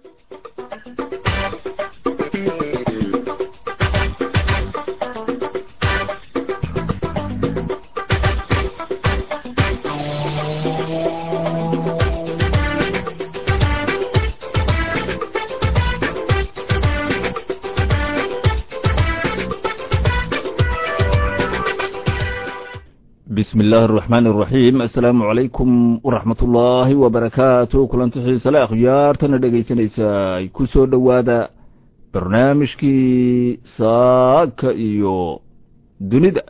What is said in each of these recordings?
bismi illaahi araxmaan araxiim assalaamu calaykum waraxmat ullaahi wabarakaatu kulanti xiisale akhyaartana dhegaysanaysa ay ku soo dhowaada barnaamijkii saaka iyo dunida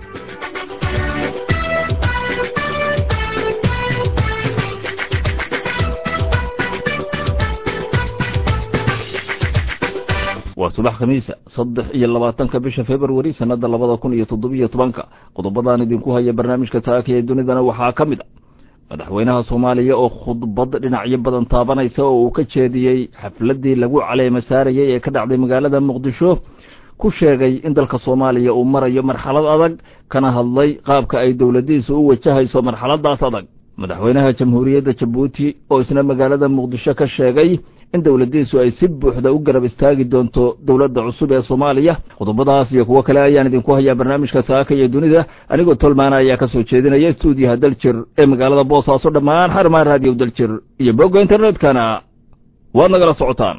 waa subax khamiisa saddex iyo labaatanka bisha februari sanada labada kun iyo toddobiyo tobanka qodobadaan idinku haya barnaamijka saaka ee dunidana waxaa ka mid a madaxweynaha soomaaliya oo khudbad dhinacyo badan taabanaysa oo uu ka jeediyey xafladii lagu caleema saarayay ee ka dhacday magaalada muqdisho ku sheegay in dalka soomaaliya uu marayo marxalad adag kana hadlay qaabka ay dowladiisu u wajahayso marxaladaas adag madaxweynaha jamhuuriyadda jabuuti oo isna magaalada muqdisho ka sheegay in dowladiisu ay si buuxda u garab istaagi doonto dowladda cusub ee soomaaliya qodobadaas iyo kuwo kale ayaan idinku hayaa barnaamijka saaka iyo dunida anigoo tolmaana ayaa ka soo jeedinaya stuudiyaha daljir ee magaalada boosaaso dhammaan xarmaan raadiyo daljir iyo bogga internetkana waad nagala socotaan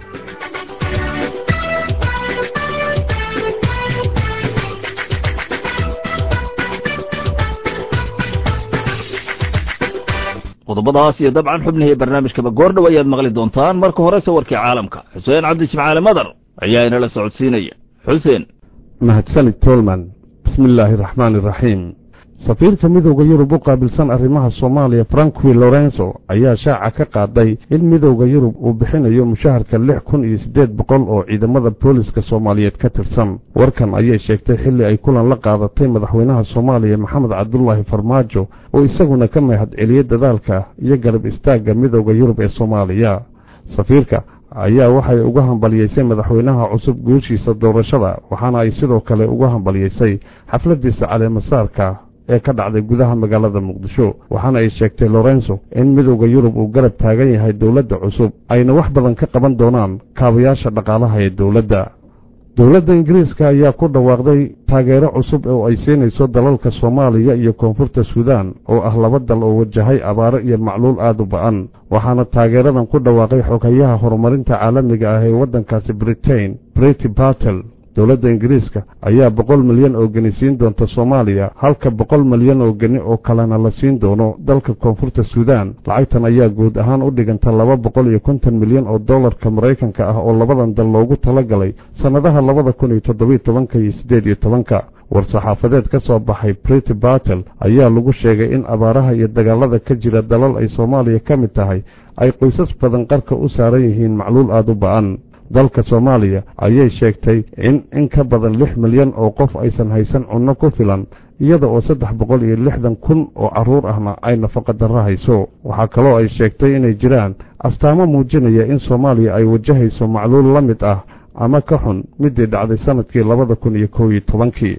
qodobadaas iyo dabcan xubnihii barnaamijkaba goordhow ayaad maqli doontaan marka horese warkii caalamka xuseen cabdi jimcaale madar ayaa inala socodsiinaya xuseen mahadsanid tolman bismi illaahi araxmaan iraxiim safiirka midowda yurub u qaabilsan arrimaha soomaaliya franqui lorenzo ayaa shaaca ka qaaday in midowda yurub uu bixinayo mushaharka lix kun iyo siddeed boqol oo ciidamada booliska soomaaliyeed ka tirsan warkan ayay sheegtay xilli ay kulan la qaadatay madaxweynaha soomaaliya maxamed cabdulaahi farmaajo oo isaguna ka mahad celiyey dadaalka iyo garab istaagga midowda yurub ee soomaaliya safiirka ayaa waxay uga hambalyeysay madaxweynaha cusub guushiisa doorashada waxaana ay sidoo kale uga hambalyeysay xafladiisa caleemasaarka ee ka dhacday gudaha magaalada muqdisho waxaana ay sheegtay lorenzo in midowda yurub uu garab taagan yahay dowladda cusub ayna wax badan ka qaban doonaan kaabayaasha dhaqaalaha ee dowladda dowladda ingiriiska ayaa ku dhawaaqday taageero cusub oo ay siinayso dalalka soomaaliya iyo koonfurta suudaan oo ah laba dal oo wajahay abaaro iyo macluul aad u ba'an waxaana taageeradan ku dhawaaqay xogayaha horumarinta caalamiga ah ee waddankaasi britain brity bartel dowladda ingiriiska ayaa boqol milyan oo geni siin doonta soomaaliya halka boqol milyan oo geni oo kalena la siin doono dalka koonfurta suudaan lacagtan ayaa guud ahaan u dhiganta laba boqol iyo konton milyan oo dollarka maraykanka ah oo labadan dal loogu talagalay sannadaha labada kun iyo toddobiyo tobanka iyo siddeed iyo tobanka war-saxaafadeed ka soo baxay brity bartel ayaa lagu sheegay in abaaraha iyo dagaalada ka jira dalal ay soomaaliya ka mid tahay ay qoysas badan qarka u saaran yihiin macluul aad u ba'an dalka soomaaliya ayay sheegtay in in ka badan lix milyan oo qof aysan haysan cunno ku filan iyada oo saddex boqol iyo lixdan kun oo carruur ahna ay nafaqa darro hayso waxaa kaloo ay sheegtay inay jiraan astaamo muujinaya in soomaaliya ay wajahayso macluul la mid ah ama ka xun midii dhacday sannadkii labada kun iyo kow iyo tobankii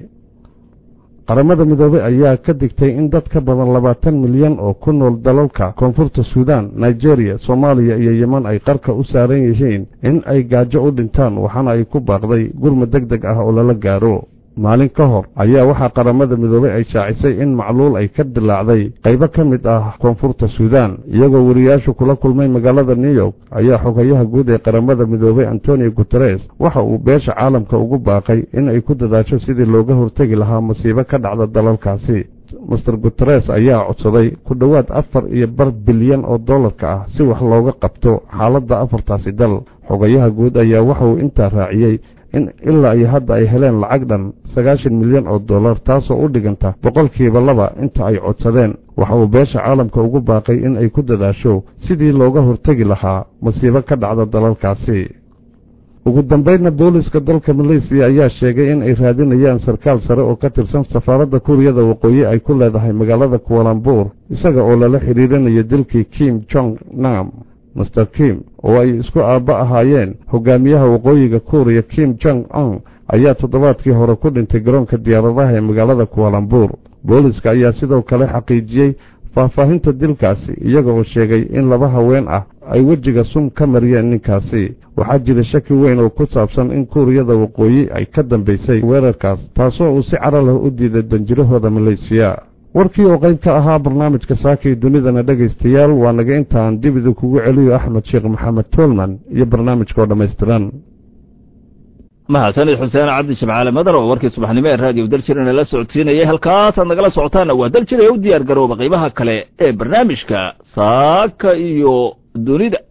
qaramada midoobey ayaa ka digtay in dad ka badan labaatan milyan oo ku nool dalalka koonfurta suudaan nigeriya soomaaliya iyo yeman ay qarka u saaran yihiin in ay gaajo u dhintaan waxaana ay ku baaqday gurma deg deg ah oo lala gaaro maalin ka hor ayaa waxaa qaramada midoobey ay shaacisay in macluul ay ka dilaacday qaybo ka mid ah koonfurta suudaan iyagoo weriyaashu kula kulmay magaalada new york ayaa xogayaha guud ee qaramada midoobey antonio guteres waxa uu beesha caalamka ugu baaqay in ay ku dadaasho sidii looga hortegi lahaa masiibo ka dhacda dalalkaasi master guteres ayaa codsaday ku dhowaad afar iyo bar bilyan oo dollarka ah si wax looga qabto xaaladda afartaasi dal xogayaha guud ayaa waxa uu intaa raaciyey in ilaa iyo hadda ay heleen lacag dhan sagaashan milyan oo dollar taasoo u dhiganta boqolkiiba laba inta ay codsadeen waxa uu beesha caalamka ugu baaqay in ay ku dadaasho sidii looga hortegi lahaa masiibo ka dhacda dalalkaasi ugu dambaydna booliska dalka maleysiya ayaa sheegay in ay raadinayaan sarkaal sare oo ka tirsan safaaradda kuuriyada waqooyi ay ku leedahay magaalada kualambuur isaga oo lala xidhiirinayo dilkii kim jong nam master kim oo ay isku aabba ahaayeen hogaamiyaha waqooyiga kuuriya kim jong on ayaa toddobaadkii hore ku dhintay garoonka diyaaradaha ee magaalada kualambuur booliska ayaa sidoo kale xaqiijiyey faahfaahinta dilkaasi iyaga oo sheegay in laba haween ah ay wejiga sum ka mariyeen ninkaasi waxaa jira shaki weyn oo ku saabsan in kuuriyada waqooyi ay ka dambaysay weerarkaas taasoo uu si cara leh u diiday danjirahooda maleysiya warkii oo qayb ka ahaa barnaamijka saakii dunidana dhegaystayaal waa naga intaan dib idinkugu celiyo axmed sheekh maxamed toolman iyo barnaamijka oo dhammaystiran mahadsanid xuseen cabdi shimcaale madar oo warkii subaxnimo ee raadiyo daljirana la socodsiinayay halkaasaad nagala socotaanna waa daljir ee u diyaar garooba qaybaha kale ee barnaamijka saaka iyo dunida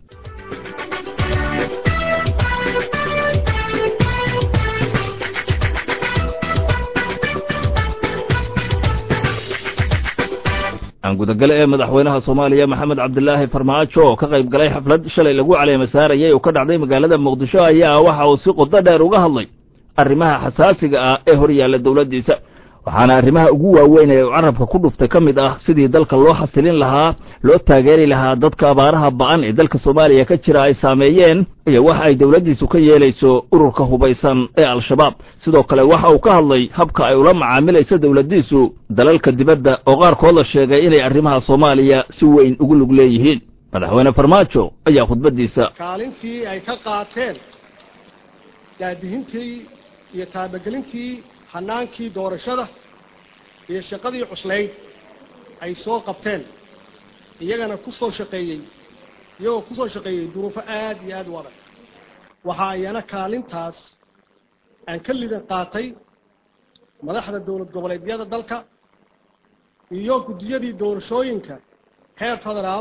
gudagale ee madaxweynaha soomaaliya maxamed cabdilaahi farmaajo oo ka qayb galay xaflad shalay lagu caleema saarayay oo ka dhacday magaalada muqdisho ayaa waxa uu si qodo dheer uga hadlay arrimaha xasaasiga ah ee hor yaalla dowladdiisa waxaana arrimaha ugu waaweyn ee uu carabka ku dhuftay ka mid ah sidii dalka loo xasilin lahaa loo taageeri lahaa dadka abaaraha ba'an ee dalka soomaaliya ka jira ay saameeyeen iyo waxa ay dowladdiisu ka yeelayso ururka hubaysan ee al-shabaab sidoo kale waxa uu ka hadlay habka ay ula macaamilayso dowladdiisu dalalka dibadda oo qaarkood la sheegay inay arrimaha soomaaliya si weyn ugu lug leeyihiin madaxweyne farmaajo ayaa khudbaddiisa kaalintii ay ka qaateen daadihintii iyo taabagelintii hanaankii doorashada iyo shaqadii cuslayd ay soo qabteen iyagana ku soo shaqeeyey iyagoo ku soo shaqeeyey duruufo aad iyo aad u adag waxaa ayana kaalintaas aan ka lidan qaatay madaxda dowlad goboleedyada dalka iyo guddiyadii doorashooyinka heer federaal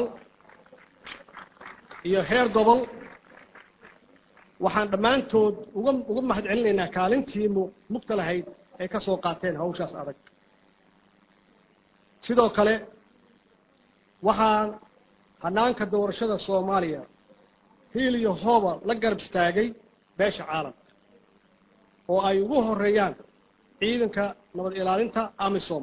iyo heer gobol waxaan dhammaantood uga uga mahad celinaynaa kaalintii mu mugta lahayd ay ka soo qaateen hawshaas adag sidoo kale waxaan hanaanka doorashada soomaaliya hiil iyo hooba la garab istaagay beesha caalamka oo ay ugu horeeyaan ciidanka nabad ilaalinta amisom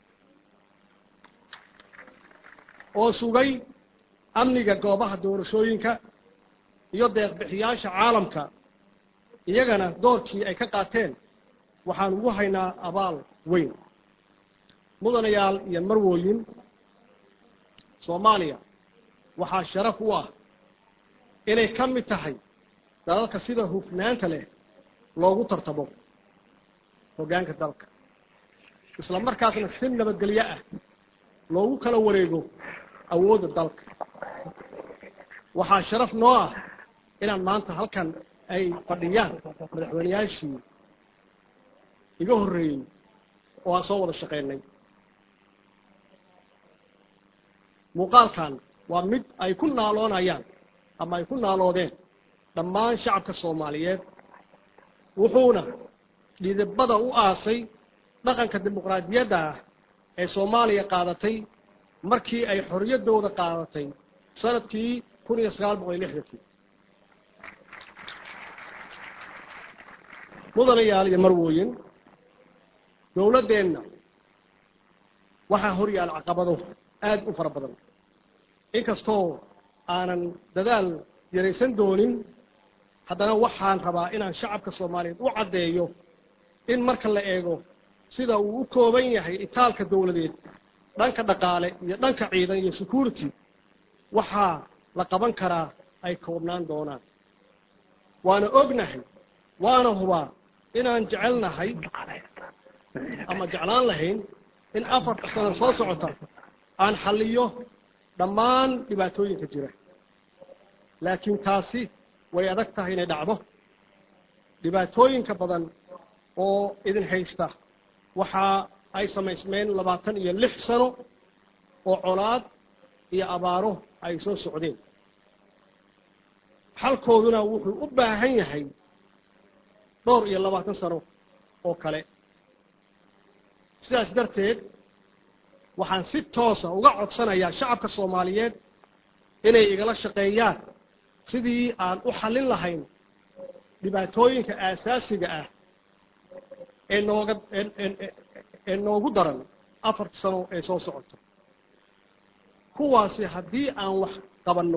oo sugay amniga goobaha doorashooyinka iyo deeqbixiyaasha caalamka iyagana doorkii ay ka qaateen waxaan ugu haynaa abaal weyn mudanayaal iyo marwooyin soomaaliya waxaa sharaf u ah inay ka mid tahay dalalka sida hufnaanta leh loogu tartamo hoggaanka dalka isla markaasna si nabadgelyo ah loogu kala wareego awoodda dalka waxaa sharaf noo ah inaan maanta halkan ay fadhiyaan madaxweyneyaashii iga horreeyey oo aan soo wada shaqaynay muuqaalkan waa mid ay ku naaloonayaan ama ay ku naaloodeen dhammaan shacabka soomaaliyeed wuxuuna dhidibada u aasay dhaqanka dimuqraadiyadda ah ee soomaaliya qaadatay markii ay xorriyaddooda qaadatay sanadkii kun iyo sagaal boqol iyo lixdankii mudanayaal iyo marwooyin dowladdeenna waxaa hor yaal caqabado aada u fara badan inkastoo aanan dadaal yaraysan doonin haddana waxaan rabaa inaan shacabka soomaaliyeed u caddeeyo in marka la eego sida uu u kooban yahay itaalka dowladeed dhanka dhaqaale iyo dhanka ciidan iyo security waxaa la qaban karaa ay koobnaan doonaan waana ognahay waana hubaa inaan jecelnahay ama jeclaan lahayn in afarta sano soo socota aan xalliyo dhammaan dhibaatooyinka jira laakiin taasi way adag tahay inay dhacdo dhibaatooyinka badan oo idin haysta waxa ay samaysmeen labaatan iyo lix sano oo colaad iyo abaaro ay soo socdeen xalkooduna wuxuu u baahan yahay dhowr iyo labaatan sano oo kale sidaas darteed waxaan si toosa uga codsanayaa shacabka soomaaliyeed inay igala shaqeeyaan sidii aan u xallin lahayn dhibaatooyinka aasaasiga ah ee nooga ee noogu daran afarta sano ee soo socota kuwaasi haddii aan wax qabanno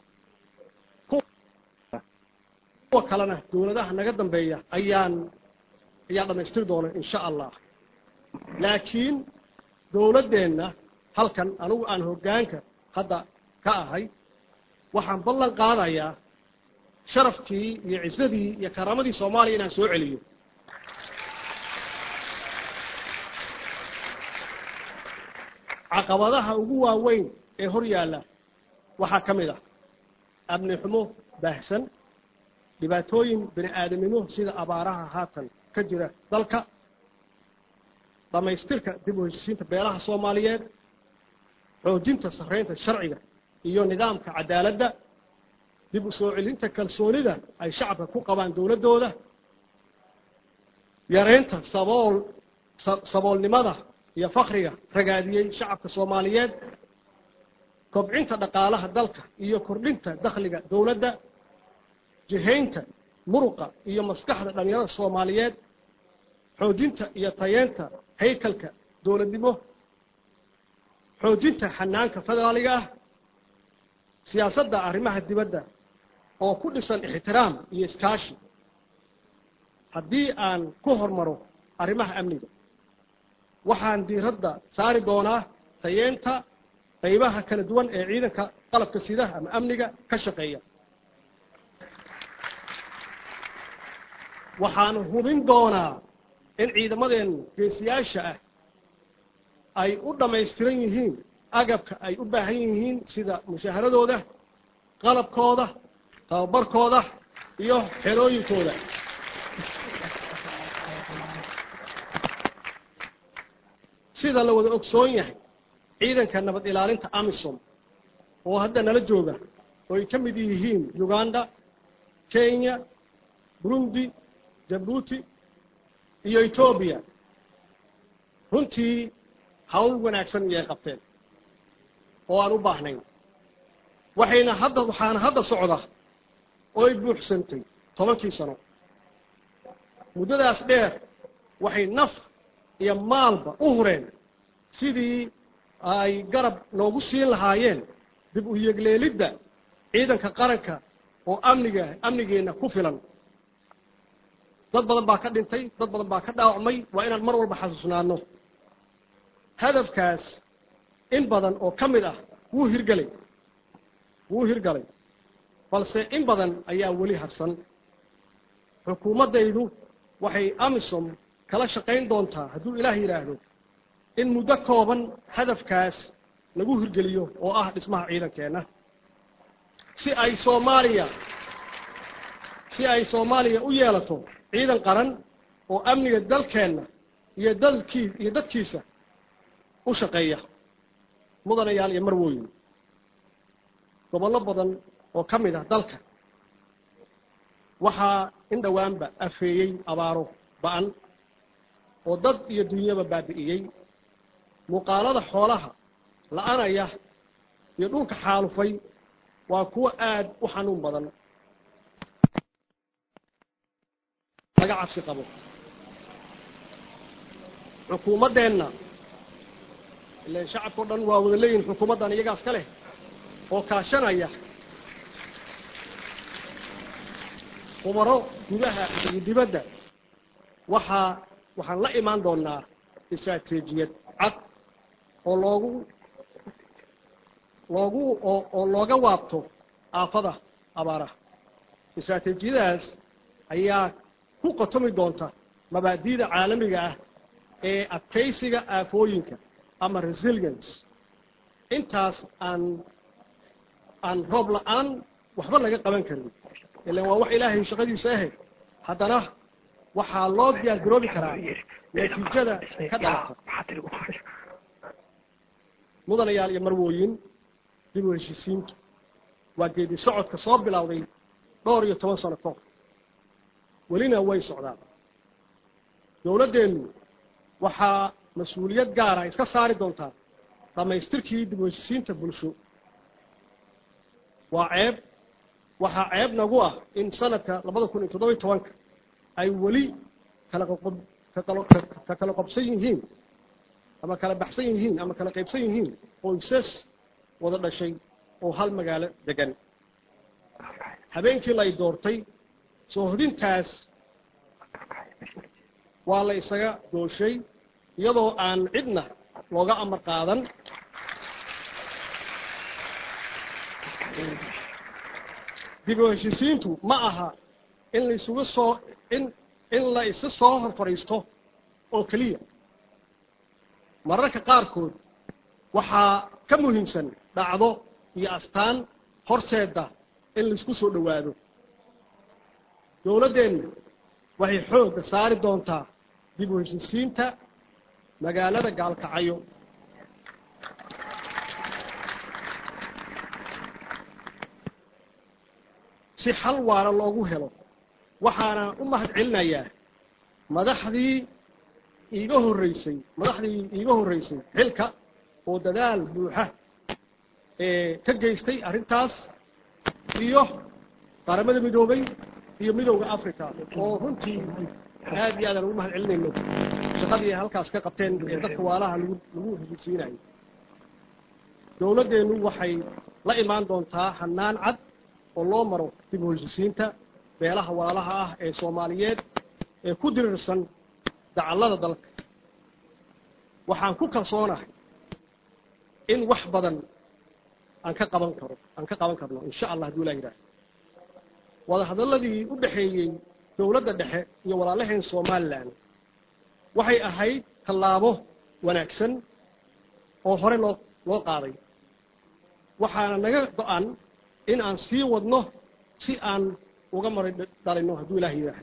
kuwa kalena dowladaha naga dambeeya ayaan ayaa dhammaystiri doona insha allah laakiin dowladdeenna halkan anigu aan hoggaanka hadda ka ahay waxaan ballan qaadayaa sharafkii iyo cisadii iyo karaamadii soomaaliya inaan soo celiyo caqabadaha ugu waaweyn ee hor yaalla waxaa ka mid ah amni xumo baahsan dhibaatooyin bini aadamnimo sida abaaraha haatan ka jira dalka dhammaystirka dib u heshisiinta beelaha soomaaliyeed xoojinta sarreynta sharciga iyo nidaamka cadaaladda dib u soo celinta kalsoonida ay shacabka ku qabaan dowladdooda yareynta sabool saboolnimada iyo fakriga ragaadiyey shacabka soomaaliyeed kobcinta dhaqaalaha dalka iyo kordhinta dakhliga dowladda jihaynta muruqa iyo maskaxda dhallinyarada soomaaliyeed xoojinta iyo tayeenta haykalka dowladnimo xoojinta xanaanka federaaliga ah siyaasadda arrimaha dibadda oo ku dhisan ixtiraam iyo iskaashi haddii aan ku hormaro arrimaha amniga waxaan diiradda saari doonaa tayeenta qaybaha kala duwan ee ciidanka qalabka sidaha ama amniga ka shaqeeya waxaanu hubin doonaa in ciidamadeen geesiyaasha ah ay u dhammaystiran yihiin agabka ay u baahan yihiin sida mushaaharadooda qalabkooda tababarkooda iyo xerooyinkooda sida la wada ogsoon yahay ciidanka nabad ilaalinta amisom oo hadda nala jooga oo ay ka mid yihiin uganda kenya burundi jabuuti iyo etoobiya runtii hawl wanaagsan iyay qabteen oo aan u baahnayn waxayna hadda waxaana hadda socda oo ay buuxsantay tobankii sano muddadaas dheer waxay naf iyo maalba u hureen sidii ay garab noogu siin lahaayeen dib u yegleelidda ciidanka qaranka oo amniga amnigeenna ku filan dad badan baa ka dhintay dad badan baa ka dhaawacmay waa inaan mar walba xasuusnaano hadafkaas in badan oo ka mid ah wuu hirgelay wuu hirgalay balse in badan ayaa weli harsan xukuumaddaydu waxay amisom kala shaqayn doontaa hadduu ilaah yidhaahdo in muddo kooban hadafkaas lagu hirgeliyo oo ah dhismaha ciidankeenna si ay soomaaliya si ay soomaaliya u yeelato ciidan qaran oo amniga dalkeenna iyo dalkii iyo dadkiisa u shaqeeya mudanayaal iyo marwooyin gobollo badan oo ka mid ah dalka waxaa in dhowaanba afeeyey abaaro ba-an oo dad iyo dunyaba baabi'iyey muuqaalada xoolaha la-anaya iyo dhulka xaalufay waa kuwo aada u xanuun badan laga cabsi qabo xukuumaddeenna ilan shacabka o dhan waa wada leeyihin xukuumaddan iyagaas ka leh oo kaashanaya khubaro gudaha iyo dibadda waxaa waxaan la imaan doonaa istaraatiijiyad cad oo loogu loogu oo oo looga waabto aafada abaaraha istaraatiijiyadaas ayaa ku qotomi doonta mabaadi'da caalamiga ah ee adkaysiga aafooyinka ama resilience intaas aan aan roob la-aan waxba laga qaban karin ilan waa wax ilaahay shaqadiisa ahayd haddana waxaa loo diyaar garoobi karaa natiijada ka dhalata mudanayaal iyo marwooyin dib u heshiisiintu waa geedi socodka soo bilowday dhowr iyo toban sano kahor welina way socdaan dowladdeennu waxaa mas-uuliyad gaara iska saari doontaa dhammaystirkii dib u heshiisiinta bulsho waa ceeb waxaa ceeb nagu ah in sanadka labada kun iyo toddoba iyo tobanka ay weli kala qoqob ka kala qobsan yihiin ama kala baxsan yihiin ama kala qaybsan yihiin qoysas wada dhashay oo hal magaalo degan habeenkii lay doortay soo hodintaas waa la isaga dooshay iyadoo aan cidna looga amar qaadan dib u heshisiintu ma aha in laisugu soo in in la isa soo hor fadhiisto oo keliya mararka qaarkood waxaa ka muhiimsan dhacdo iyo astaan horseeda in laisku soo dhowaado dowladdeennu waxay xoogga saari doontaa dib u heshisiinta magaalada gaalkacyo si xal waara loogu helo waxaana u mahad celinayaa madaxdii iiga horreysay madaxdii iiga horreysay xilka oo dadaal buuxa ee ka geystay arrintaas iyo qaramada midoobay iyo midowda africa oo runtii aad iyo aadaan ugu mahad celinayno shaqadii ay halkaas ka qabteen ee dadka waalaha lagu lagu heshisiinayo dowladdeennu waxay la imaan doontaa hannaan cad oo loo maro dib u heshisiinta beelaha walaalaha ah ee soomaaliyeed ee ku dirirsan dacallada dalka waxaan ku kalsoonahay in wax badan aan ka qaban karo aan ka qaban karno insha allah hadduu ilaa yidhaaha wadahadalladii u dhexeeyey dowladda dhexe iyo walaalaheen somalilan waxay ahayd tallaabo wanaagsan oo hore loo loo qaaday waxaana naga go-an in aan sii wadno si aan uga mari dhalinno hadduu ilaah yidhaaha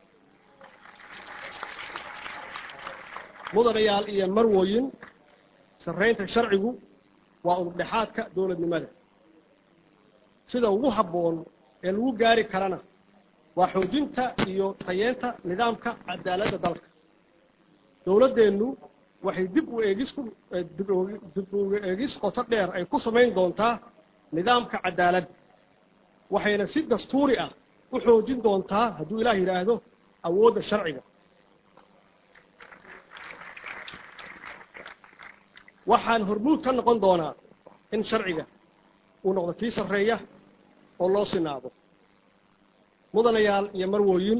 mudanayaal iyo marwooyin sarraynta sharcigu waa udubdhexaadka dowladnimada sida ugu habboon ee lagu gaari karana waa xoojinta iyo tayeenta nidaamka cadaaladda dalka dowladdeennu waxay dib u eegis ku dib u eegis qoto dheer ay ku samayn doontaa nidaamka cadaaladda waxayna si dastuuri ah u xoojin doontaa hadduu ilaah yidhaahdo awoodda sharciga waxaan hormuud ka noqon doonaa in sharciga uu noqdo kii sarreeya oo loo sinaado mudanayaal iyo marwooyin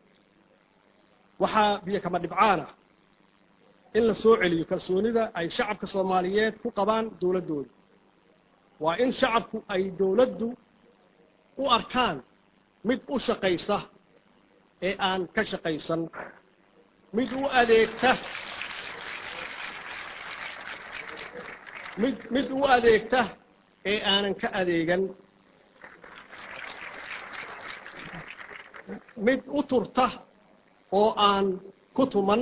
waxaa biyo kama dhibcaana in la soo celiyo kalsoonida ay shacabka soomaaliyeed ku qabaan dowladdooda waa in shacabku ay dowladdu u arkaan mid u shaqaysa ee aan ka shaqaysan mid u adeegta mid mid u adeegta ee aanan ka adeegan mid u turta oo aan ku tuman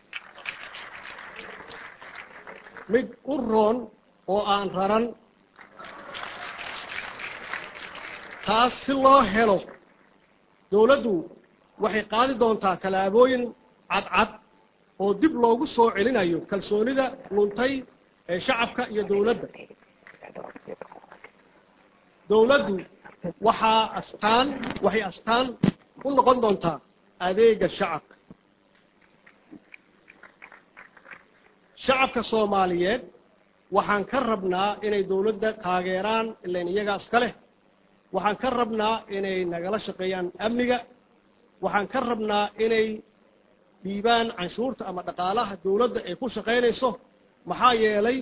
mid u roon oo aan raran taas si loo helo dowladdu waxay qaadi doontaa tallaabooyin cadcad oo dib loogu soo celinayo kalsoonida luntay ee shacabka iyo dowladda dowladdu waxaa astaan waxay astaan u noqon doontaa adeega shacabka shacabka soomaaliyeed waxaan ka rabnaa inay dowladda taageeraan ilan iyagaa iska leh waxaan ka rabnaa inay nagala shaqeeyaan amniga waxaan ka rabnaa inay dhiibaan canshuurta ama dhaqaalaha dowladda ay ku shaqaynayso maxaa yeelay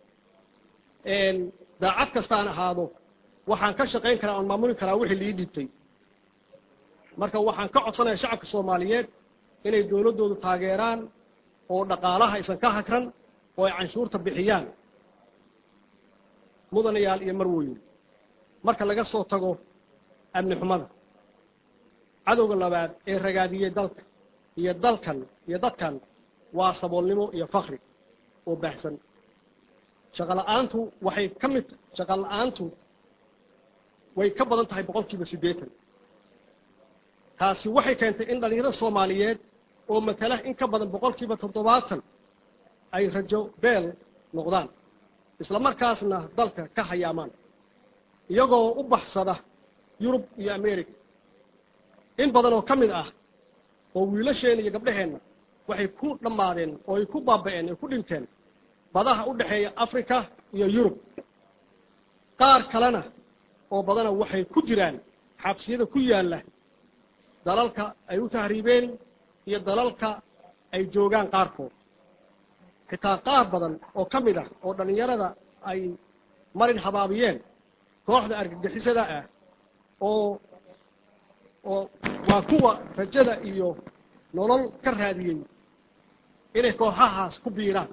daacad kastaan ahaado waxaan ka shaqayn karaa oon maamuli karaa wixii lii dhiibtay marka waxaan ka codsanaya shacabka soomaaliyeed inay dowladdoodu taageeraan oo dhaqaalaha aysan ka hagran oo ay canshuurta bixiyaan mudanayaal iyo marwooyin marka laga soo tago amni xumada cadowga labaad ee ragaadiyey dalka iyo dalkan iyo dadkan waa saboolnimo iyo fakri oo baahsan shaqo la-aantu waxay ka mid shaqo la-aantu way ka badan tahay boqol kiiba siddeetan taasi waxay keentay in dhallinyarada soomaaliyeed oo matala in ka badan boqol kiiba toddobaatan ay rajo beel noqdaan isla markaasna dalka ka hayaamaan iyagoo u baxsada yurub iyo america in badan oo ka mid ah oo wiilasheenna iyo gabdhaheenna waxay ku dhammaadeen oo ay ku baaba'een ay ku dhinteen badaha u dhexeeya africa iyo yurub qaar kalena oo badana waxay ku jiraan xabsiyada ku yaalla dalalka ay u tahriibeen iyo dalalka ay joogaan qaarkood xitaa qaar badan oo ka mid ah oo dhallinyarada ay marin habaabiyeen kooxda argagixisada ah oo oo waa kuwa rajada iyo nolol ka raadiyey inay kooxahaas ku biiraan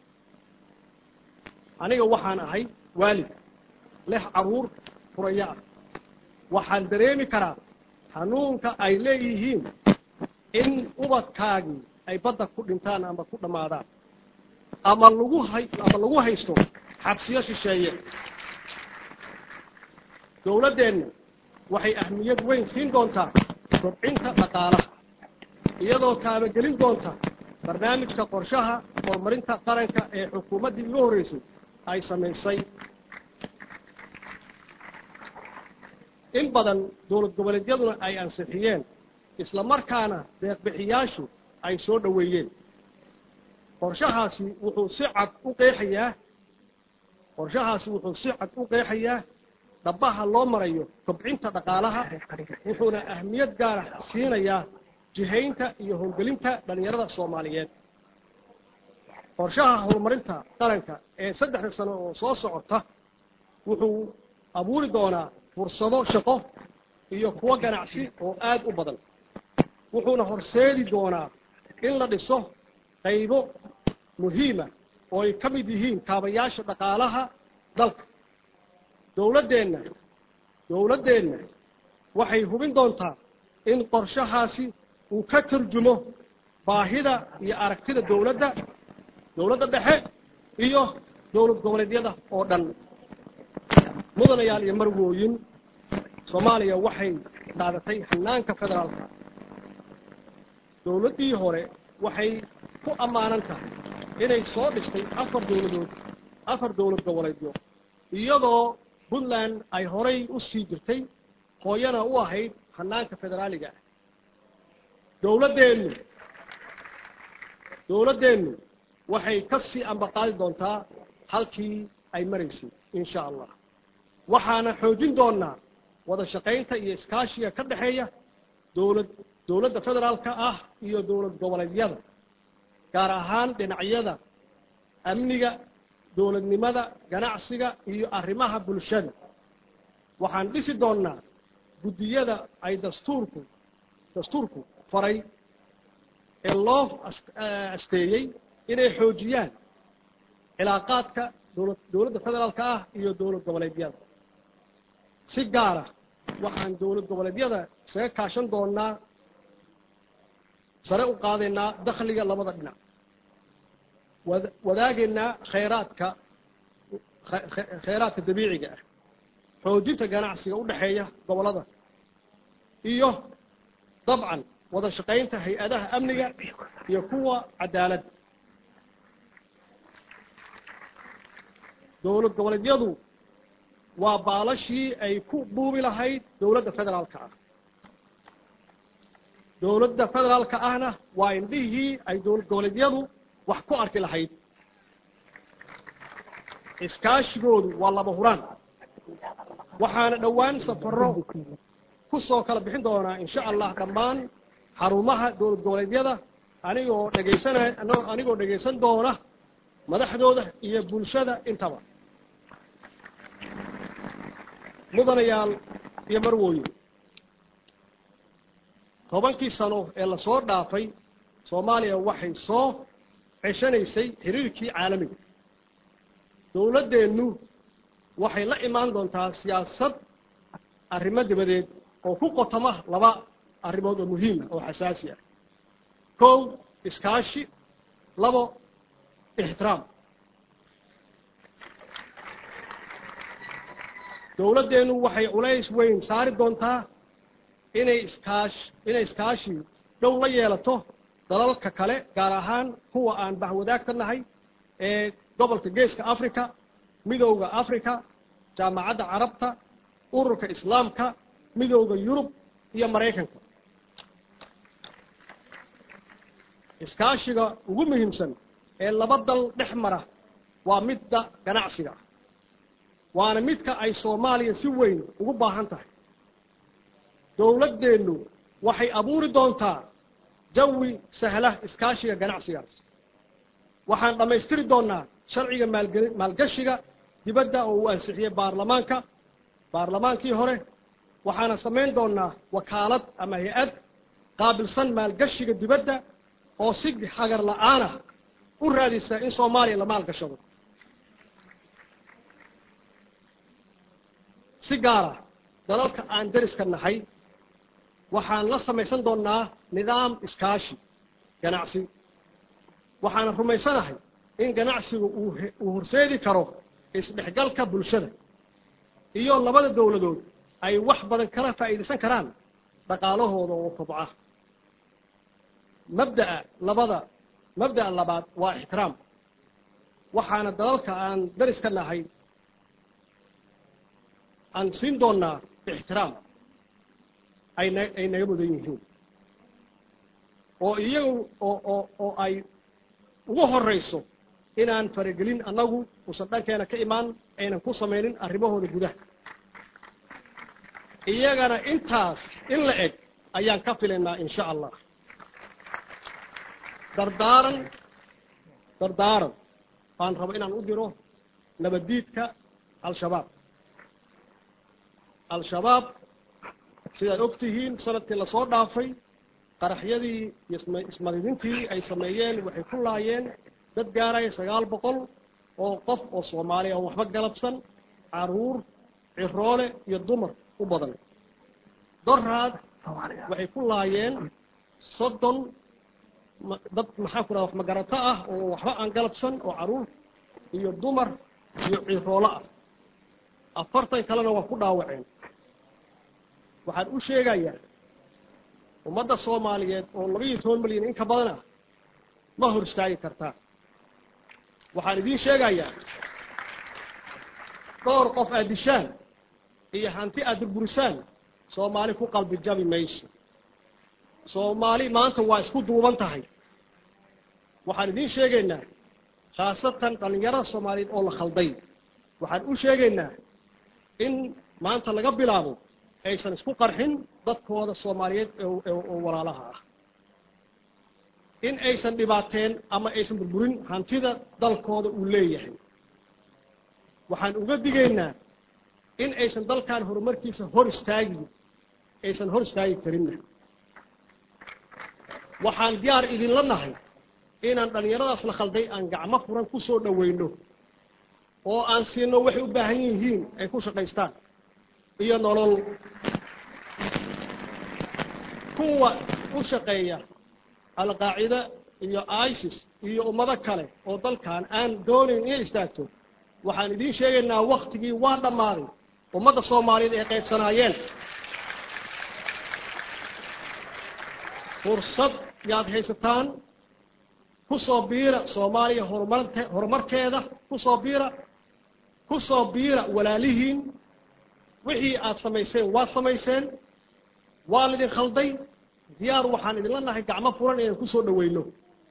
aniga waxaan ahay waalid leh carruur furayo ah waxaan dareemi karaa hanuunka ay leeyihiin in ubadkaagii ay badda ku dhintaan ama ku dhammaadaan ama lagu hay ama lagu haysto xabsiyo shisheeye dowladdeenna waxay ahmiyad weyn siin doontaa kobcinta dhaqaalaha iyadoo taabagelin doonta barnaamijka qorshaha horumarinta qaranka ee xukuumaddii ugu horreysay ay samaysay in badan dowlad goboleedyaduna ay ansixiyeen isla markaana deeqbixiyaashu ay soo dhoweeyeen qorshahaasi wuxuu si cad u qeexayaa qorshahaasi wuxuu si cad u qeexayaa dhabaha loo marayo kobcinta dhaqaalaha wuxuuna ahmiyad gaara siinayaa jihaynta iyo howlgelinta dhallinyarada soomaaliyeed qorshaha horumarinta qaranka ee saddexda sano oo soo socota wuxuu abuuri doonaa fursado shaqo iyo kuwo ganacsi oo aad u badan wuxuuna horseedi doonaa in la dhiso qaybo muhiima oo ay ka mid yihiin kaabayaasha dhaqaalaha dalka dowladdeenna dowladdeenna waxay hubin doontaa in qorshahaasi uu ka turjumo baahida iyo aragtida dowladda dowladda dhexe iyo dowlad goboleedyada oo dhan mudanayaal iyo marwooyin soomaaliya waxay qaadatay hanaanka federaalka dowladdii hore waxay ku ammaanan tahay inay soo dhistay afar dowladood afar dowlad goboleedyo iyadoo puntland ay horay u sii jirtay hooyana u ahayd hanaanka federaaliga ah dowladdeennu dowladdeennu waxay ka sii ambaqaadi doontaa halkii ay maraysay in sha allah waxaana xoojin doonaa wada shaqaynta iyo iskaashiga ka dhexeeya dowlad dowladda federaalka ah iyo dowlad goboleedyada gaar ahaan dhinacyada amniga dowladnimada ganacsiga iyo arrimaha bulshada waxaan dhisi doonnaa guddiyada ay dastuurku dastuurku faray ee loo asteeyey inay xoojiyaan cilaaqaadka dowla dowladda federaalka ah iyo dowlad goboleedyada si gaara waxaan dowlad goboleedyada isaga kaashan doonaa sare u qaadaynaa dakhliga labada dhinac wadaagaynaa khayraadka khayraadka dabiiciga ah xoojinta ganacsiga u dhexeeya gobollada iyo dabcan wada shaqaynta hay-adaha amniga iyo kuwa cadaaladda dowlad goboleedyadu waa baalashii ay ku buubi lahayd dowladda federaalka ah dowladda federaalka ahna waa indhihii ay dowlad goboleedyadu wax ku arki lahayd iskaashigoodu waa laba huraan waxaana dhowaan safarro ku soo kala bixin doonaa insha allah dhammaan xarumaha dowlad goboleedyada anigoo dhegaysanay anigoo dhegaysan doona madaxdooda iyo bulshada intaba mudanayaal iyo marwooyin tobankii sano ee lasoo dhaafay soomaaliya waxay soo ceshanaysay xiriirkii caalamiga dowladdeennu waxay la imaan doontaa siyaasad arrimo dibadeed oo ku qotoma laba arrimood oo muhiima oo xasaasi ah kow iskaashi labo ixtiraam dowladdeennu waxay culays weyn saari doontaa inay iskaash inay iskaashi dhow la yeelato dalalka kale gaar ahaan kuwa aan bahwadaagta nahay ee gobolka geeska africa midowda africa jaamacadda carabta ururka islaamka midowda yurub iyo maraykanka iskaashiga ugu muhiimsan ee laba dal dhex mara waa midda ganacsiga waana midka ay soomaaliya si weyn ugu baahan tahay dowladdeennu waxay abuuri doontaa jawi sahla iskaashiga ganacsigaas waxaan dhammaystiri doonnaa sharciga maalge maalgashiga dibadda oo uu ansixiyey baarlamaanka baarlamaankii hore waxaana samayn doonnaa wakaalad ama hay-ad qaabilsan maalgashiga dibadda oo si hagar la'aanah u raadisa in soomaaliya la maalgashado si gaara dalalka aan deriska nahay waxaan la samaysan doonnaa nidaam iskaashi ganacsi waxaana rumaysanahay in ganacsigu uu horseedi karo isdhexgalka bulshada iyo labada dowladood ay wax badan kala faa'iidaysan karaan dhaqaalahooda oo kobca mabda'a labada mabda'a labaad waa ixtiraam waxaana dalalka aan dariska nahay aan siin doonnaa ixtiraam ayna ay naga mudan yihiin oo iyagu oo oo oo ay ugu horrayso inaan faragelin annagu uusan dhankeena ka imaan aynan ku samaynin arrimahooda gudaha iyagana intaas in la eg ayaan ka filaynaa in sha allah dardaaran dardaaran baan rabo inaan u diro nabaddiidka al-shabaab al-shabaab sidaad og tihiin sanadkii lasoo dhaafay qaraxyadii iyo ismadidintii ay sameeyeen waxay ku laayeen dad gaaraya sagaal boqol oo qof oo soomaaliya oo waxba galabsan caruur ciroole iyo dumar u badan doraad waxay ku laayeen soddon dad maxaa ku dhaha wax magarato ah oo waxba aan galabsan oo caruur iyo dumar iyo ciroolo ah afartan kalena waa ku dhaawaceen waxaan u sheegayaa ummadda soomaaliyeed oo labaiyo toban milyan in ka badan ah ma hor istaagi kartaa waxaan idiin sheegayaa dhowr qof aad dishaan iyo hanti aad burburisaan soomaali ku qalbi jabi mayso soomaali maanta waa isku duuban tahay waxaan idiin sheegaynaa khaasatan dhallinyarada soomaaliyeed oo la khalday waxaan u sheegaynaa in maanta laga bilaabo aysan isku qarxin dadkooda soomaaliyeed oo walaalaha ah in aysan dhibaateen ama aysan burburin hantida dalkooda uu leeyahay waxaan uga digaynaa in aysan dalkan horumarkiisa hor istaagi aysan hor istaagi karinna waxaan diyaar idinla nahay inaan dhallinyaradaas la khalday aan gacmo furan ku soo dhowayno oo aan siino waxay u baahan yihiin ay ku shaqaystaan iyo nolol kuwa u shaqeeya alqaacida iyo isis iyo ummado kale oo dalkan aan doonayn inay istaagto waxaan idiin sheegaynaa waktigii waa dhammaaday ummadda soomaaliyeed ay qaybsanaayeen fursad yaad haysataan ku soo biira soomaaliya horumarte horumarkeeda ku soo biira ku soo biira walaalihiin wixii aad samayseen waad samayseen waa lidin khalday diyaar waxaan idinla nahay gacmo furan inaan ku soo dhoweyno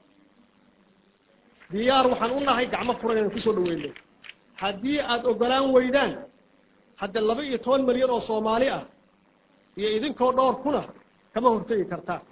diyaar waxaan u nahay gacmo furan inaan ku soo dhoweyno haddii aad ogolaan weydaan hadda laba iyo toban milyan oo soomaali ah iyo idinkoo dhowr kuna kama hortegi kartaa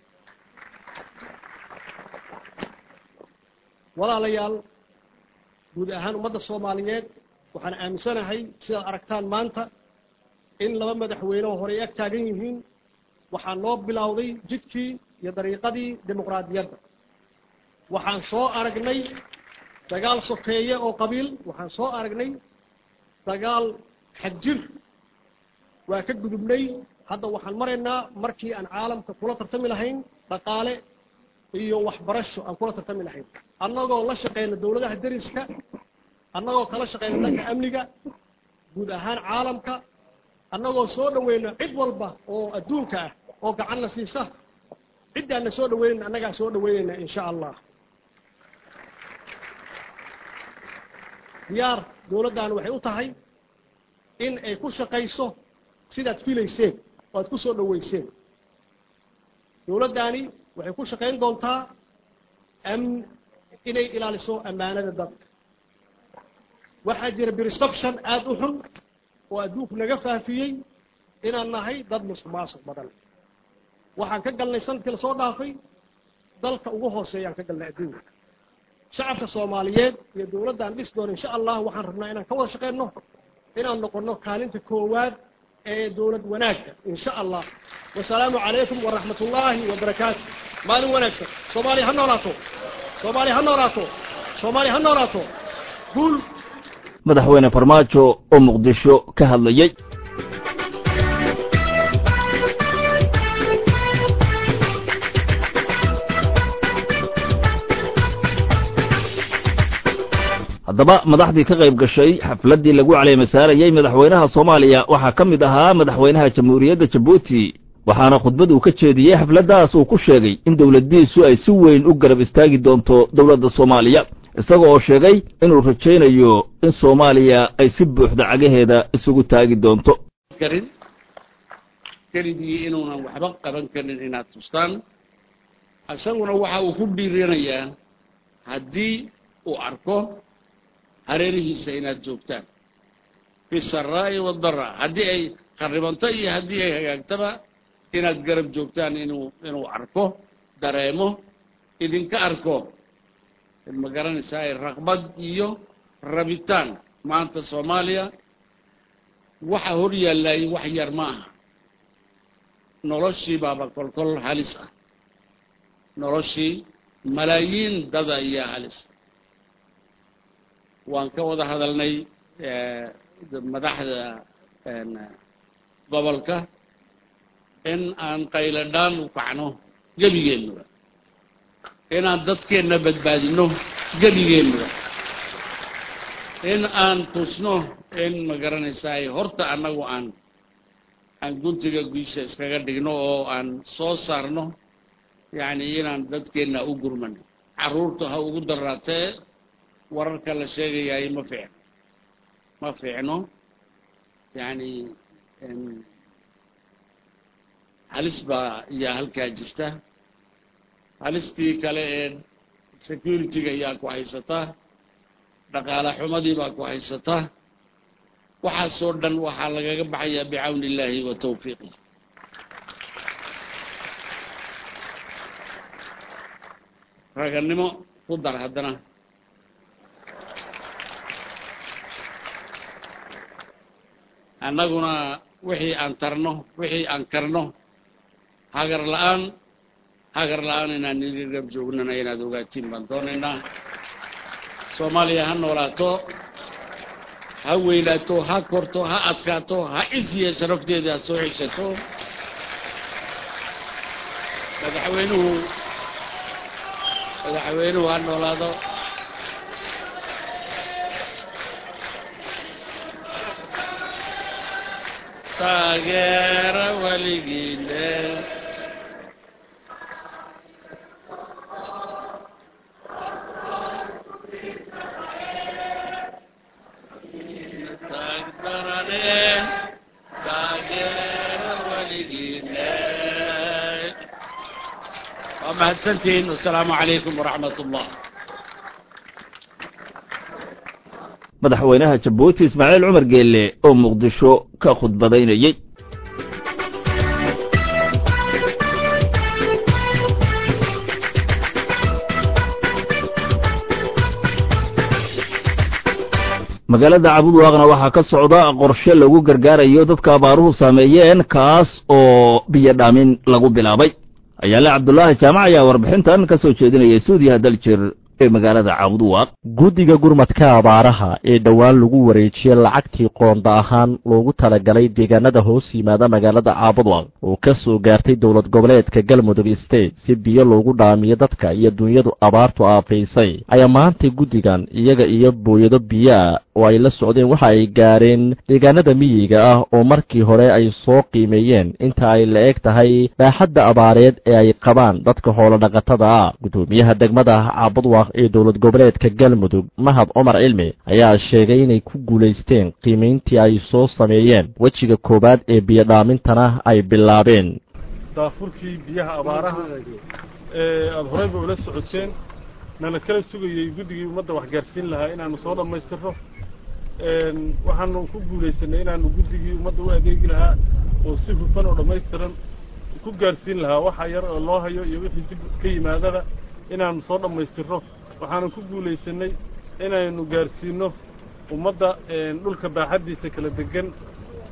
walaalayaal guud ahaan ummadda soomaaliyeed waxaan aaminsanahay sidaad aragtaan maanta in laba madaxweyne oo horey ag taagan yihiin waxaa noo bilowday jidkii iyo dariiqadii dimuqraadiyadda waxaan soo aragnay dagaal sokeeye oo qabiil waxaan soo aragnay dagaal xagjir waa ka gudubnay hadda waxaan maraynaa markii aan caalamka kula tartami lahayn dhaqaale iyo waxbarasho aan kula tartami lahayn annagoo la shaqeyna dowladaha deriska annagoo kala shaqeyna dhanka amniga guud ahaan caalamka annagoo soo dhoweyna cid walba oo adduunka ah oo gacanna siisa ciddaanna soo dhaweynayna annagaa soo dhaweynayna in sha allah diyaar dowladdan waxay u tahay in ay ku shaqayso sidaad filayseen oo aad ku soo dhoweyseen dowladdaani waxay ku shaqayn doontaa am inay ilaaliso ammaanada dadka waxaa jira perception aada u xun oo adduunku naga faafiyey inaan nahay dad musuq maasuq badan waxaan ka galnay sanadkii lasoo dhaafay dalka ugu hooseeyaan ka galnay adduunka shacabka soomaaliyeed iyo dowladdaan dhis doona insha allah waxaan rabnaa inaan ka wada shaqeyno inaan noqonno kaalinta koowaad ee dowlad wanaagga in sha allah wasalaamu calaykum waraxmat ullaahi wabarakaatu maalin wanaagsan soomaaliya ha noolaato soomaaliya ha noolaato soomaaliya ha noolaato guul madaxweyne farmaajo oo muqdisho ka hadlayey haddaba madaxdii ka qayb gashay xafladdii lagu caleemasaarayey madaxweynaha soomaaliya waxaa ka mid ahaa madaxweynaha jamhuuriyadda jabuuti waxaana khudbad uu ka jeediyey xafladdaas uu ku sheegay in dowladdiisu ay si weyn u garab istaagi doonto dowladda soomaaliya isaga oo sheegay inuu rajaynayo in soomaaliya ay si buuxda cagaheeda isugu taagi doonto karin keligii inuunan waxba qaban karin inaad tustaan isaguna waxa uu ku dhiiranayaa haddii uu arko hareerihiisa inaad joogtaan fi saraa'i wadara haddii ay kharibanto iyo haddii ay hagaagtaba inaad garab joogtaan inuu inuu arko dareemo idinka arko ma garanaysaa raqbad iyo rabitaan maanta soomaaliya waxa hor yaallaaye wax yar ma aha noloshii baaba kolkol halis ah noloshii malaayiin dada ayaa halis waan ka wada hadalnay madaxda gobolka in aan qayladhaan u kacno gebigeennuba inaan dadkeenna badbaadino gebigeennuba in aan tusno in ma garanaysaay horta annagu aan aan guntiga guisha iskaga dhigno oo aan soo saarno yacni inaan dadkeenna u gurmano carruurta ha ugu daraatee wararka la sheegayaay ma fiicno ma fiicno yacni halis baa ayaa halkaa jirta halistii kale ee security-ga ayaa ku haysataa dhaqaale xumadii baa ku haysataa waxaasoo dhan waxaa lagaga baxayaa bicawni illaahi wa tawfiiqih ragannimo ku dar haddana annaguna wixii aan tarno wixii aan karno hagar la-aan hagar la-aan inaan idin rab joognana inaad ogaatiin baan doonaynaa soomaaliya ha noolaato ha weylaato ha korto ha adkaato ha cisiya sharafteeda aad soo xishato madaxweynuhu madaxweynuhu ha noolaado taageera weligiile taagdarane taageera weligiile waa mahadsantihiin wasalaamu calaykum waraxmat ullah madaxweynaha jabuuti ismaaciil cumar geelle oo muqdisho ka khudbadaynayey magaalada cabudwaaqna waxaa ka socda qorshe lagu gargaarayo dadka abaaruhu saameeyeen kaas oo biyo dhaamin lagu bilaabay ayaale cabdulaahi jaamac ayaa warbixintan ka soo jeedinaya stuudiyaha daljir ee magaalada cabudwaaq guddiga gurmadka abaaraha ee dhowaan lagu wareejiyey lacagtii qoonda ahaan loogu talagalay deegaanada hoos yimaada magaalada caabudwaq oo ka soo gaartay dowlad goboleedka galmudug state si biyo loogu dhaamiyo dadka iyo dunyadu abaartu aafaysay ayaa maantay guddigan iyaga iyo booyado biyoa oo ay la socdeen waxa ay gaareen deegaanada miyiga ah oo markii hore ay soo qiimeeyeen inta ay la eg tahay baaxadda abaareed ee ay qabaan dadka xoolodhaqatada ah guddoomiyaha degmada caabudwaq ee dowlad goboleedka galmudug mahad cumar cilmi ayaa sheegay inay ku guulaysteen qiimayntii ay soo sameeyeen wejiga koowaad ee biyodhaamintana ay bilaabeen daafurkii biyaha abaaraha ee aada horeyba ula socoteen nala kala sugayey guddigii ummadda waxgaarsiin lahaa inaanu soo dhammaystirno waxaanu ku guulaysanay inaanu guddigii ummadda u adeegi lahaa oo si hufan oo dhammaystiran ku gaarsiin lahaa waxa yar oo loo hayo iyo wixii dib ka yimaadaba inaanu soo dhammaystirno waxaanu ku guulaysanay inaynu gaarsiinno ummadda dhulka baaxaddiisa kala degan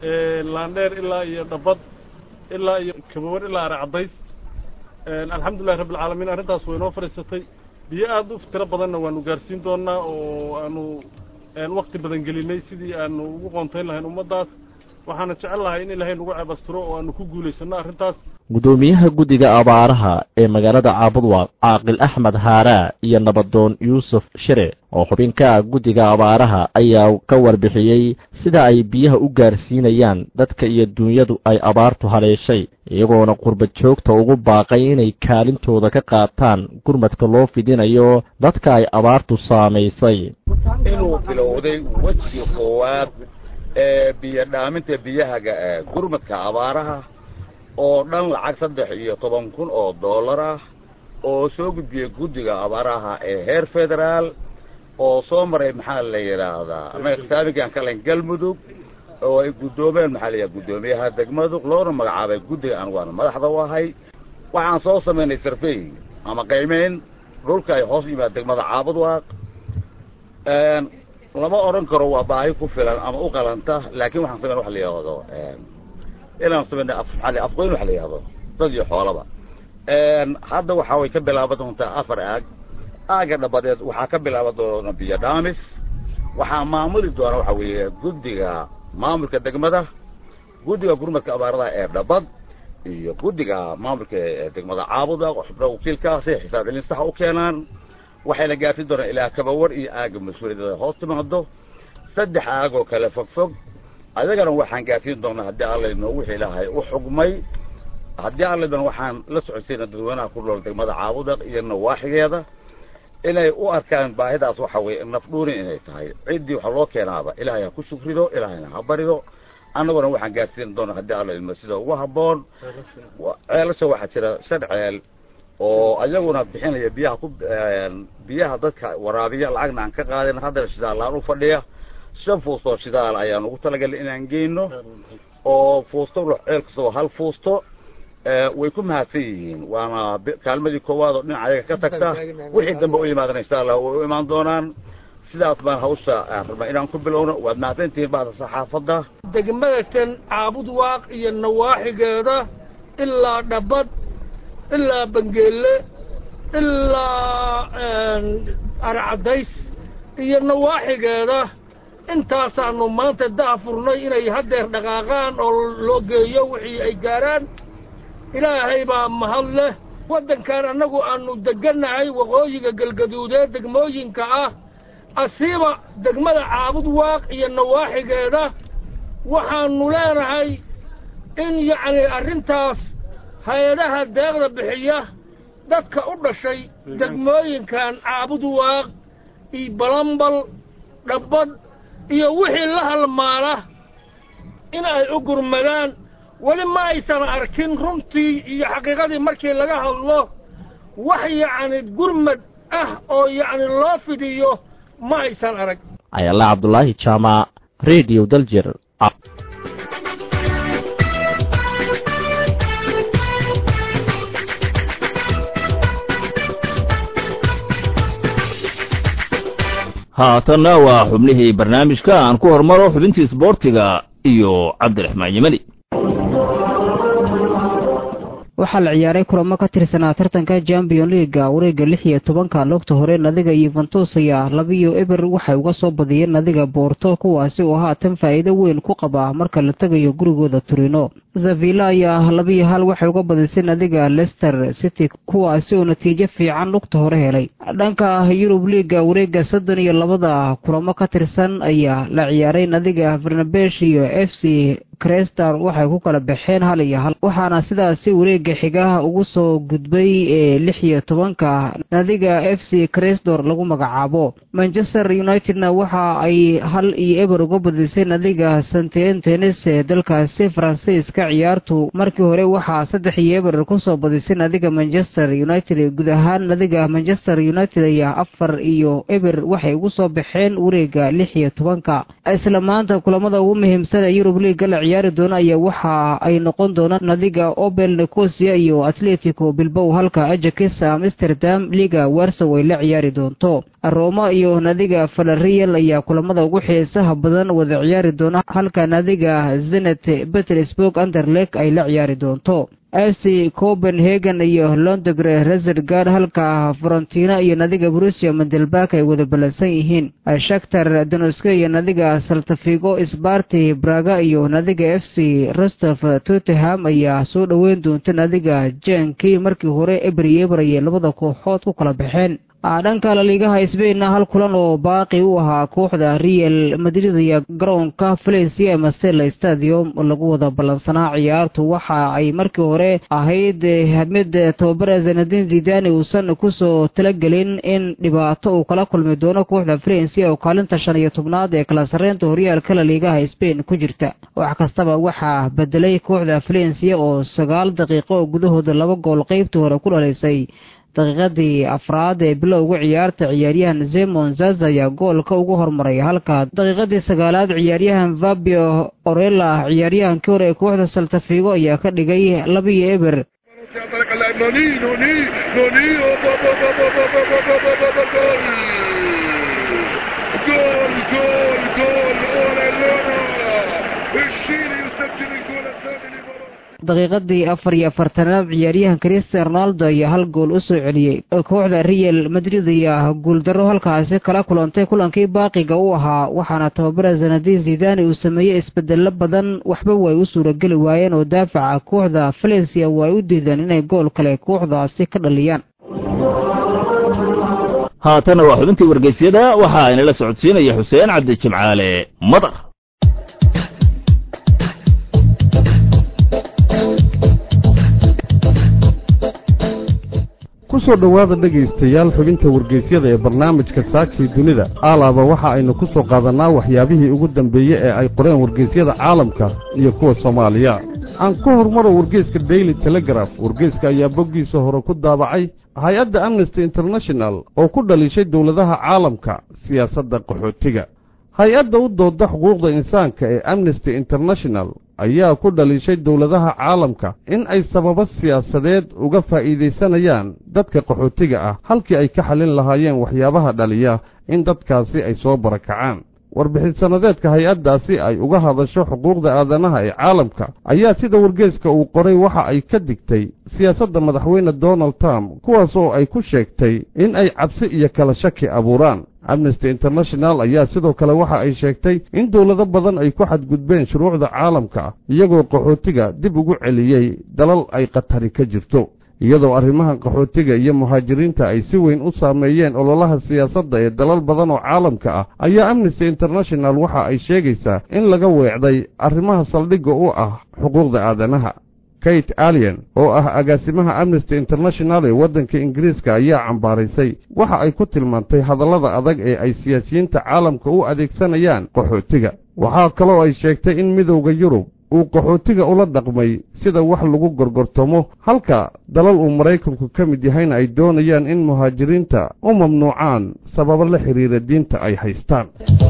laandheer ilaa iyo dhabad ilaa iyo kabawan ilaa are caddays alxamdulillahi rabbilcaalamiin arrintaas way inoo fadhiisatay biyo aad u tiro badanna waanu gaarsiin doonnaa oo aanu wakti badan gelinay sidii aanu ugu qoontayn lahayn ummaddaas waxaana jecel lahay in ilaahay nagu ceebastiro oo aanu ku guulaysanno arrintaas guddoomiyaha guddiga abaaraha ee magaalada caabudwaaq caaqil axmed haaraa iyo nabadoon yuusuf shire oo xubin ka ah guddiga abaaraha ayaa ka warbixiyey sida ay biyaha u gaarsiinayaan dadka iyo duunyadu ay abaartu haleeshay iyagoona qurba joogta ugu baaqay inay kaalintooda ka qaataan gurmadka loo fidinayo dadka ay abaartu saamaysay inuu bilowday wejigii koowaad ee biyo dhaaminta biyahaga ee gurmadka abaaraha oo dhan lacag saddex iyo toban kun oo dollar ah oo soo gudbiyey guddiga abaaraha ee heer federaal oo soo maray maxaa la yidhaahdaa anaga saamigaan kalen galmudug oo ay guddoomeen maxaa la yidhaha guddoomiyaha degmadug loona magacaabay guddiga aan waana madaxda u ahay waxaan soo samaynay sarfey ama qiimayn dhulka ay hoos yimaad degmada caabudwaaq lama odhan karo waa baahi ku filan ama u qalanta laakiin waxaan samayn waxa la yidhaahdo inaan samayna afmaali afqoyn waxa la yidhahdo dad iyo xoolaba hadda waxaa way ka bilaaban doontaa afar aag aaga dhabadeed waxaa ka bilaaban doona biyo dhaamis waxaa maamuli doona waxa weeye guddiga maamulka degmada guddiga gurmadka abaaradaha ee dhabad iyo guddiga maamulka ee degmada caabuda xubnaha wakiilkaasi xisaab celin saxa u keenaan waxayna gaarsin doonaan ilaa kabawar iyo aaga mas-uuliyadda hoos timaado saddex aag oo kale fogfog adagana waxaan gaarsiin doonaa haddii allaydno wixii ilaahay u xugmay haddii allaydna waxaan la socodsiina dadweynaha ku nool degmada caabudaq iyo nawaaxigeeda inay u arkaan baahidaas waxa weeye nafdhuurin inay tahay ciddii waxa loo keenaaba ilaahay ha ku shukrido ilaahayna ha barido annaguna waxaan gaarsiin doonaa haddii allaydno sida ugu habboon ceelasha waxaa jira shan ceel oo ayaguna bixinaya biyaha ku biyaha dadka waraabiya lacagna aan ka qaadin haddana shidaallaan u fadhiya shan fuustoo shidaal ayaan ugu talagalay inaan geyno oo fuusto ceel kastoo hal fuusto way ku mahadsan yihiin waana kaalmadii koowaad oo dhinaca ayaga ka tagta wixii dambe u yimaadana insha allah way u imaan doonaan sidaas baan hawsha rabnaa inaan ku bilowno waad mahadsantihiin bacda saxaafadda degmadatan caabud waaq iyo nawaaxigeeda ilaa dhabad ilaa bangeelle ilaa arcadays iyo nawaaxigeeda intaasaanu maanta daafurnay inay haddeer dhaqaaqaan oo loo geeyo wixii ay gaaraan ilaahay baa mahad leh waddankan annagu aannu deggannahay waqooyiga galgaduudee degmooyinka ah asiiba degmada caabud waaq iyo nawaaxigeeda waxaannu leenahay in yacnii arrintaas hay-adaha deeqda bixiya dadka u dhashay degmooyinkan caabud waaq iyo balambal dhabbad iyo wixii la halmaala in ay u gurmadaan weli ma aysan arkin runtii iyo xaqiiqadii markii laga hadlo wax yacni gurmad ah oo yacni loo fidiyo ma aysan arag ayala cabdulaahi jaamac rediyo daljir haatanna waa xubnihii barnaamijka aan ku hormaro xubintii isboortiga iyo cabdiraxmaan yemani waxaa la ciyaaray kulamo ka tirsanaa tartanka champion leaga wareega lix iyo tobanka logta hore nadiga yuventus ayaa labiyo eber waxay uga soo badiyeen nadiga boorto kuwaasi oo haatan faa'iido weyn ku qaba marka la tegayo gurigooda turino zavilla ayaa labiyo hal waxay uga badisay nadiga lester city kuwaasi oo natiijo fiican lugta hore helay dhanka yurub liiga wareega soddon iyo labada kulamo ka tirsan ayaa la ciyaaray nadiga farnabesh iyo f c crestar waxay ku kala baxeen hal iyo hal waxaana sidaasi wareega xigaha ugu soo gudbay ee lix iyo tobanka nadiga f c crestor lagu magacaabo manchester unitedna waxa ay hal iyo eber uga badisay nadiga santentenes ee dalkaasi faransiiska ciyaartu markii hore waxaa saddex iyo eber kusoo badisay nadiga manchester united guud ahaan nadiga manchester united ayaa afar iyo eber waxay ugu soo baxeen wareega lix iyo tobanka isla maanta kulamada ugu muhiimsan ee yurub liiga la ciyaari doona ayaa waxa ay noqon doonaan nadiga obel nicosia iyo atletico bilbow halka ajakis amsterdam liga warsow ay la ciyaari doonto roma iyo nadiga falarreal ayaa kulamada ugu xiisaha badan wada ciyaari doona halka nadiga zenet petersburg anderlek ay la ciyaari doonto f c copenhagen iyo londogre resergard halka frontina iyo nadiga brusia mandelbak ay wada ballansan yihiin shaktar donoske iyo nadiga saltafigo sbarti braga iyo nadiga f c rostof tottenham ayaa soo dhoweyn doonta nadiga jenkii markii hore ebri eber ayay labada kooxood ku kala baxeen dhanka laliigaha sbainna hal kulan oo baaqi u ahaa kooxda real madrid iyo garoonka valencia mastela stadium lagu wada ballansanaa ciyaartu waxa ay markii hore ahayd mid tababara zanadin zidani uusan kusoo talagelin in dhibaato uu kala kulmi doono kooxda valencia oo kaalinta shan iyo tobnaad ee kala sarreynta horyaalka laliigaha sbain ku jirta wax kastaba waxaa bedelay kooxda valencia oo sagaal daqiiqo oo gudahooda laba gool qeybtii hore ku dhalaysay daqiiqadii afraad ee bilowga ciyaarta ciyaaryahan zemon zaza ayaa goolka ugu hormaray halka daqiiqadii sagaalaad ciyaaryahan fabio orella ciyaaryahankii hore ee kooxda saltafigo ayaa ka dhigay labiyo eber daqiiqadii afar iyo afartanaad ciyaaryahan cristian ronaldo ayaa hal gool u soo celiyey kooxda real madrid ayaa guuldarro halkaasi kala kulantay kulankii baaqiga u ahaa waxaana tababara zanadin zidani uu sameeyey isbedello badan waxba way u suurageli waayeen oo daafaca kooxda valencia way u diideen inay gool kale kooxdaasi ka dhaliyaan haatana waa xubintii wargeysyada waxa aynala socodsiinaya xuseen cabdi jimcaale madar ku soo dhowaada dhegaystayaal xubinta wargeysyada ee barnaamijka saakii dunida aalaaba waxa aynu ku soo qaadannaa waxyaabihii ugu dambeeye ee ay qoreen wargeysyada caalamka iyo kuwa soomaaliya aan ku hormaro wargeyska daily telegraf wargeyska ayaa boggiisa hore ku daabacay hay-adda amnesty international oo ku dhaliishay dowladaha caalamka siyaasadda qaxootiga hay-adda u dooda xuquuqda insaanka ee amnesty international ayaa ku dhaliishay dowladaha caalamka in ay sababo siyaasadeed uga faa'iidaysanayaan dadka qaxootiga ah halkii ay ka xallin lahaayeen waxyaabaha dhaliya in dadkaasi ay soo barakacaan warbixin-sannadeedka hay-addaasi ay uga hadasho xuquuqda aadanaha ee caalamka ayaa sida wargeeska uu qoray waxa ay ka digtay siyaasadda madaxweyne donald trump kuwaas oo ay ku sheegtay in ay cabsi iyo kala shaki abuuraan amnesty international ayaa sidoo kale waxa ay sheegtay in dowlado badan ay ku xadgudbeen shuruucda caalamka iyagoo qaxootiga dib ugu celiyey dalal ay khatari ka jirto iyadoo arrimahan qaxootiga iyo muhaajiriinta ay si weyn u saameeyeen ololaha siyaasadda ee dalal badan oo caalamka ah ayaa amnesty international waxa ay sheegaysaa in laga weecday arrimaha saldhigga u ah xuquuqda aadanaha kate alien oo ah agaasimaha amnesty international ee waddanka ingiriiska ayaa cambaaraysay waxa ay ku tilmaantay hadallada adag ee ay siyaasiyiinta caalamka u adeegsanayaan qaxootiga waxaa kaloo ay sheegtay in midowda yurub uu qaxootiga ula dhaqmay sida wax lagu gorgortamo halka dalal uu maraykanku ka mid yahayna ay doonayaan in muhaajiriinta u mamnuucaan sababo la xidhiira diinta ay haystaan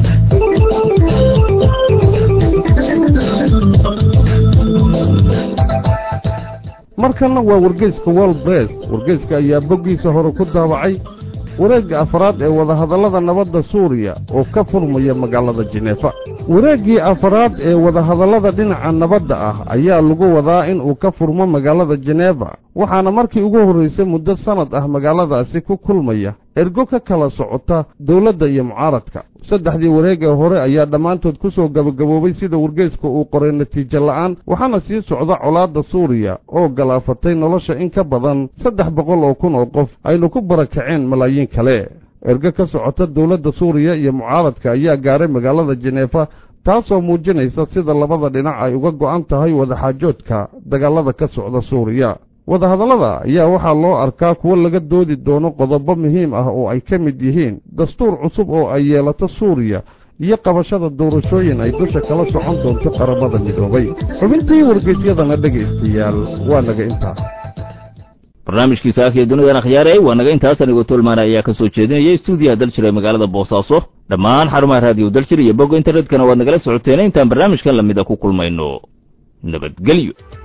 markanna waa wargeyska world bress wargeyska ayaa boggiisa hore ku daabacay wareegga afaraad ee wadahadallada nabadda suuriya oo ka furmaya magaalada jineefa wareeggii afaraad ee wadahadallada dhinaca nabadda ah ayaa lagu wadaa in uu ka furmo magaalada jeneeva waxaana markii ugu horraysay muddo sannad ah magaaladaasi ku kulmaya ergo ka kala socota dowladda iyo mucaaradka saddexdii wareeg ee hore ayaa dhammaantood ku soo gabagaboobay sida wargeeska uu qoray natiijo la'aan waxaana sii socda colaadda suuriya oo galaafatay nolosha in ka badan saddex boqol oo kun oo qof aynu ku barakaceen malaayiin kale ergo ka socota dowladda suuriya iyo mucaaradka ayaa gaaray magaalada jeneefa taasoo muujinaysa sida labada dhinac ay uga go'an tahay wadaxaajoodka dagaalada ka socda suuriya wadahadallada ayaa waxaa loo arkaa kuwo laga doodi doono qodobo muhiim ah oo ay ka mid yihiin dastuur cusub oo ay yeelato suuriya iyo qabashada doorashooyin ay dusha kala socon doonto qaramada midoobay xubintii wargeysyadana dhegaystayaal waa naga intaa barnaamijkii saakaiyo dunidan akhyaarey waa naga intaas anigoo tolmaana ayaa ka soo jeedinaya stuudiyaha daljir ee magaalada boosaaso dhammaan xarumaha raadiyo daljir iyo bogga internetkana waad nagala socoteen intaan barnaamijkan lamida ku kulmayno nabadgelyo